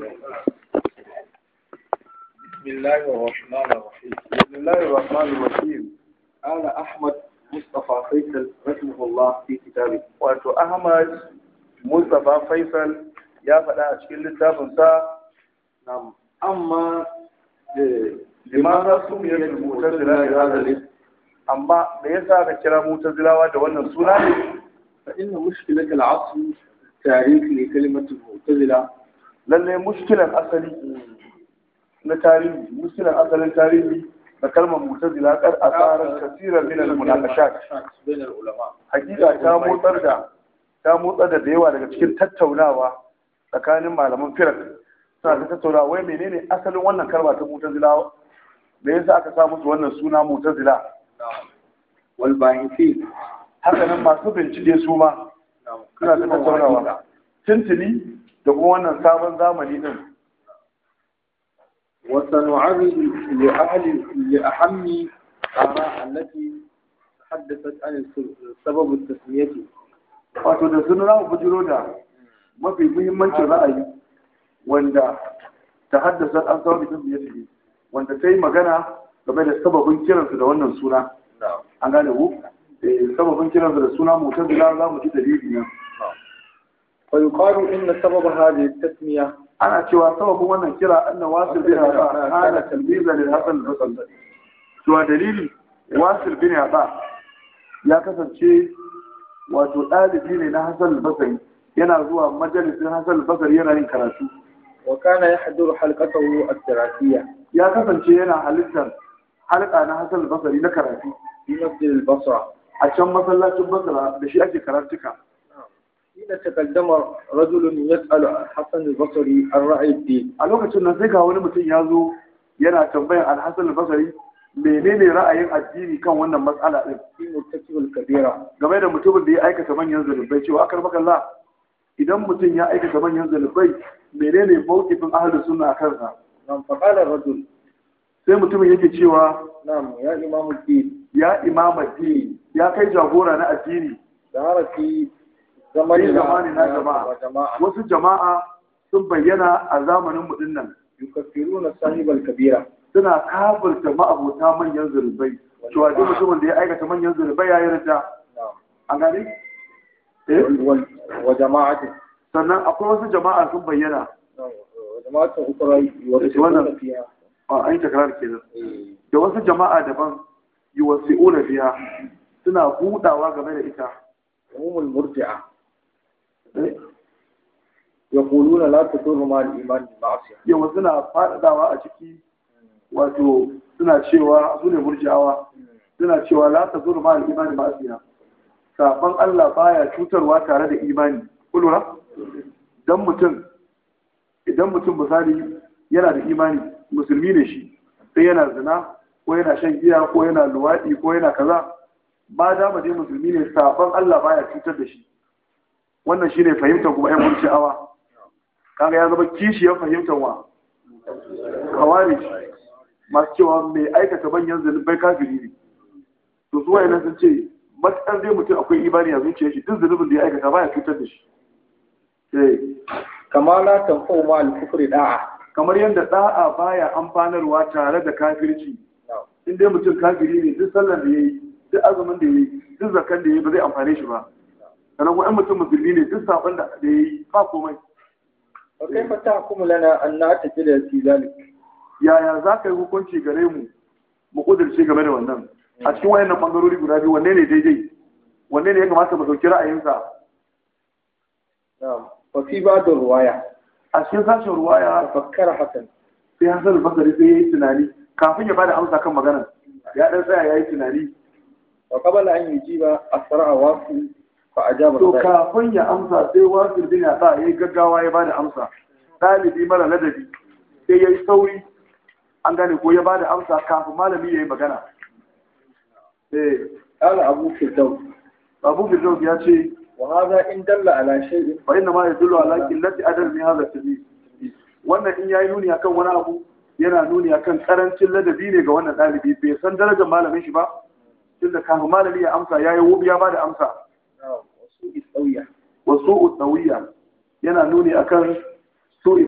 بسم الله الرحمن الرحيم بسم الله الرحمن الرحيم قال أحمد مصطفى فيصل رحمه الله في كتابه wato Ahmad Mustapha Faisal ya faɗa a cikin littafinsa نعم أما limaza su biyar mutazila da hadalin amma me yasa ka kira mutazilawa da wannan suna ne فإن مشكلة العصر تاريخ لكلمة المعتزلة lalle mushkilan asali na tarihi mushkilan asalin tarihi da kalmar mutazila kar asarar kasirar min al-munaqashat بين العلماء hakika ta motsar da ta motsar da da yawa daga cikin tattaunawa tsakanin malaman firak suna ta tattaunawa wai menene asalin wannan kalma ta mutazila me yasa aka sa musu wannan suna mutazila نعم والباحثين haka nan masu bincike su ma نعم suna ta tattaunawa tuntuni da kuma wannan sabon zamani din وسنعرض لأهل لأهم آراء التي تحدثت عن سبب التسمية wato da sun za mu bujiro da mafi muhimmancin ra'ayi wanda ta haddasa an samu bitin biye biye wanda ta yi magana game da sababin kiransu da wannan suna نعم an gane ku Eh, sababin kiransu da suna mutazila za mu ji dalili nan ويقال إن سبب هذه التسمية ana cewa sababin wannan kira anna wasil bin hada kana talbiza lil hasan al-basri cewa dalili wasil bin hada ya kasance wato ɗalibi ne na hasan al-basri yana zuwa majalisin hasan al-basri yana yin karatu وكان يحضر حلقته الدراسية ya kasance yana halittar halka na hasan al-basri na karatu في مسجد البصرة a can masallacin basra da shi ake karatuka حين تقدم رجل يسأل حسن البصري عن رأي الدين a lokacin nan sai ga wani mutum ya zo yana tambayan al-hasan al-basri menene ra'ayin addini kan wannan matsala din في مرتكب الكبيرة game da mutumin da ya aikata manyan zunubai cewa akar makalla idan mutum ya aikata manyan zunubai menene mawqifin ahli sunna a kansa نعم فقال الرجل sai mutumin yake cewa نعم يا إمام الدين ya imam addini ya kai jagora na addini ظهر في Fi zamani na jama'a. وجماعة wasu jama'a sun bayyana a zamanin mu dinnan يكفرون صاحب الكبيرة suna kafirta ma'abota manyan zunubai cewa duk mutumin da ya aikata manyan zunubai ya yi rita نعم an gane eh وال- وجماعة sannan akwai wasu jama'a sun bayyana نعم وجماعة أخرى يورثون فيها a an yi takarar kenan إيه. da wasu jama'a daban yi wasi'una biya suna budawa game da ita هم المرجعة يقولون لا تضر مع الإيمان المعصية yawa suna faɗaɗawa a ciki wato suna cewa su ne murji'awa suna cewa la ta zuru ma al-imani ba asiya saban Allah baya cutarwa tare da imani kulura dan mutum idan mutum misali yana da imani musulmi ne shi sai yana zina ko yana shan giya ko yana luwaɗi ko yana kaza ba da dai musulmi ne saban Allah baya cutar da shi wannan shine fahimtar kuma ƴan murji'awa kaga ya zama kishiyar fahimtar wa kawari masu cewa mai aikata manyan zunubai kafiri ne to su wayannan sun ce matsar dai mutum akwai imani a zuciyar shi duk zunubin da ya aikata baya cutar da shi Eh, كما لا تنفع مع الكفر داعة kamar yadda da'a baya amfanarwa tare da kafirci نعم in dai mutum kafiri ne duk sallar da yayi duk azumin da yayi duk zakan da yayi ba zai amfane shi ba sannan kuma in mutum musulmi ne duk sabon da da yayi ba komai وكيف تحكم لنا أن نعتقد في ذلك yaya za ka yi hukunci gare mu mu kudurce game da wannan a cikin wayannan bangarori guda biyu wanne ne daidai wanne ne ya kamata mu dauki ra'ayinsa نعم وفي بعض الرواية a cikin sashen ruwaya تفكر حسن sai Hassan al-Basri sai yayi tunani kafin ya bada amsa kan maganar ya dan tsaya yayi tunani وقبل أن يجيب أسرع واصل فأجاب to الرأي kafin ya amsa sai wasil bin ya yayi gaggawa ya bada amsa dalibi mara ladabi sai yayi sauri an gane ko ya bada amsa kafin malami yayi magana eh قال أبو فردوس Abu Firdaus ya ce وهذا إن دل على شيء fa inna ma yadullu ala qillati adab min hadha at wannan in yayi nuni akan wani abu yana nuni akan karancin ladabi ne ga wannan dalibi bai san darajar malamin shi ba tunda kafin malami ya amsa yayi wubi ya bada amsa نعم وسوء السوية wa su'u tsawiya yana nuni akan